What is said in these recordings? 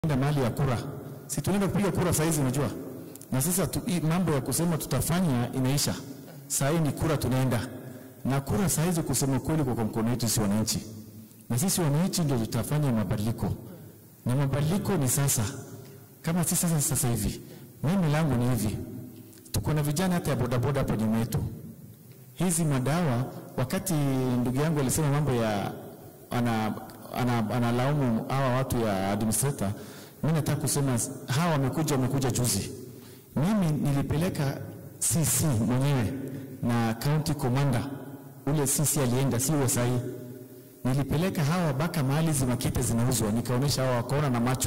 enda mahali ya kura, si tunaenda kupiga kura saa hizi, unajua. Na sasa tu, hii mambo ya kusema tutafanya inaisha. Saa hii ni kura tunaenda na kura saa hizi, kusema kweli, kwa mkono wetu si wananchi, na sisi wananchi ndio tutafanya mabadiliko, na mabadiliko ni sasa. Kama si sasa, sasa hivi, mimi langu ni hivi, tuko na vijana hata ya bodaboda hapo nyuma yetu hizi madawa. Wakati ndugu yangu alisema mambo ya ana ana- analaumu hawa watu ya administrator, mimi nataka kusema hawa wamekuja wamekuja juzi. Mimi nilipeleka CC mwenyewe na county commander, ule CC alienda, si huyo sahi. Nilipeleka hawa baka mahali zimakete zinauzwa, nikaonyesha hawa, wakaona na macho.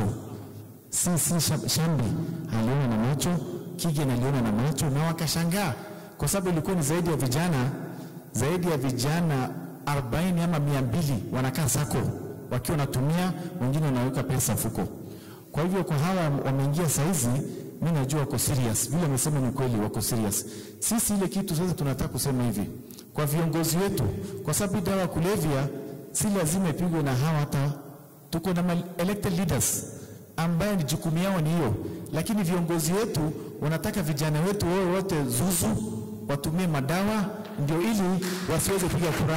CC Sham- Shambi aliona na macho, Kigen aliona na macho, na wakashangaa kwa sababu ilikuwa ni zaidi ya vijana zaidi ya vijana 40 ama mia mbili wanakaa sako wakiwa wanatumia, wengine wanaweka pesa mfuko. Kwa hivyo kwa hawa wameingia saizi, mi najua wako serious, vile amesema ni kweli, wako serious. Sisi ile kitu sasa tunataka kusema hivi kwa viongozi wetu, kwa sababu hii dawa ya kulevya si lazima ipigwe na hawa, hata tuko na ma- elected leaders ambaye ni jukumu yao ni hiyo, lakini viongozi wetu wanataka vijana wetu wao wote zuzu watumie madawa ndio ili wasiweze kupiga kura.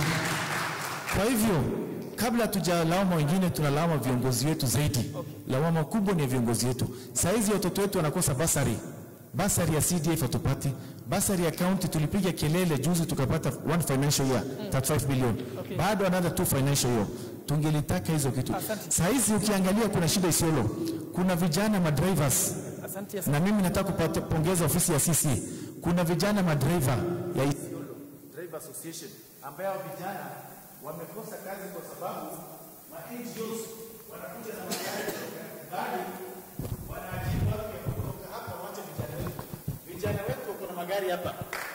Kwa hivyo kabla hatujalawama wengine, tunalawama viongozi wetu zaidi. Lawama kubwa ni ya viongozi wetu. Saa hizi watoto wetu wanakosa basari, basari ya CDF hatupati, basari ya county tulipiga kelele juzi tukapata one financial year 35 billion, bado another two financial year. Tungelitaka hizo kitu. Saa hizi ukiangalia kuna shida Isiolo, kuna vijana madrivers Asante na mimi nataka kupata pongeza ofisi ya CC. Kuna vijana madriver ya Isiolo Driver Association ambayo vijana wamekosa kazi kwa sababu ma NGOs wanakuja na magari kutoka mbali, wanaajiri watu ya kutoka hapa, wacha vijana wetu. Vijana wetu wako na magari hapa,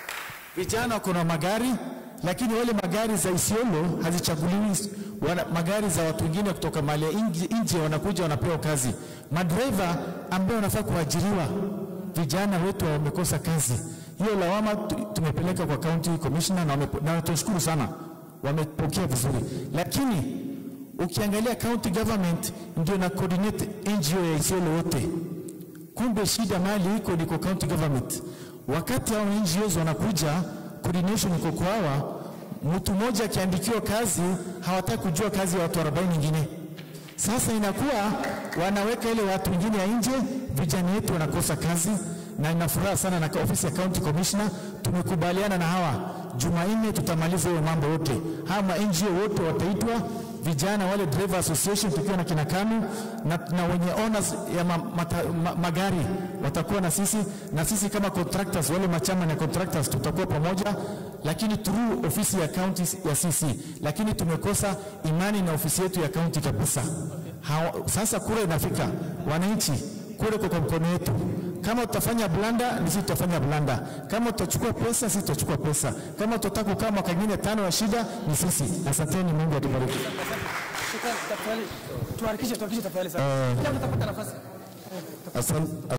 vijana wako na magari, lakini wale magari za Isiolo hazichaguliwi. Wana, magari za watu wengine kutoka mali ya nje nje wanakuja wanapewa kazi. Madriver ambao wanafaa kuajiriwa, vijana wetu wamekosa kazi. Hiyo lawama tu- tumepeleka kwa county commissioner na, wamepo- na tunashukuru sana, wamepokea vizuri, lakini ukiangalia county government ndio na coordinate NGO ya Isiolo wote kumbe shida mali iko ni kwa county government. Wakati hao NGOs wanakuja, coordination iko kwa hawa, mtu mmoja akiandikiwa kazi hawataki kujua kazi ya watu 40 nyingine. Sasa inakuwa wanaweka ile watu wengine ya nje, vijana wetu wanakosa kazi, na ina furaha sana na ofisi ya county commissioner tumekubaliana na hawa, Jumanne tutamaliza hiyo mambo yote. Hawa ma NGO wote wataitwa vijana wale driver association tukiwa na kina KANU na, na wenye owners ya ma, mata, ma, magari watakuwa na sisi na sisi kama contractors wale machama na contractors tutakuwa pamoja, lakini through ofisi ya county ya CC, lakini tumekosa imani na ofisi yetu ya county kabisa. Hawa, sasa kura inafika, wananchi, kura iko kwa mkono wetu. Kama tutafanya blanda, ni sisi tutafanya blanda. Kama tutachukua pesa, sisi tutachukua pesa. Kama tutataka kukaa mwaka mwingine tano ya shida, ni sisi. Asanteni, Mungu atubariki. Shukrani, tafadhali. Tuharakishe, tuharakishe tafadhali sana. Kila mtu atapata nafasi. Asante.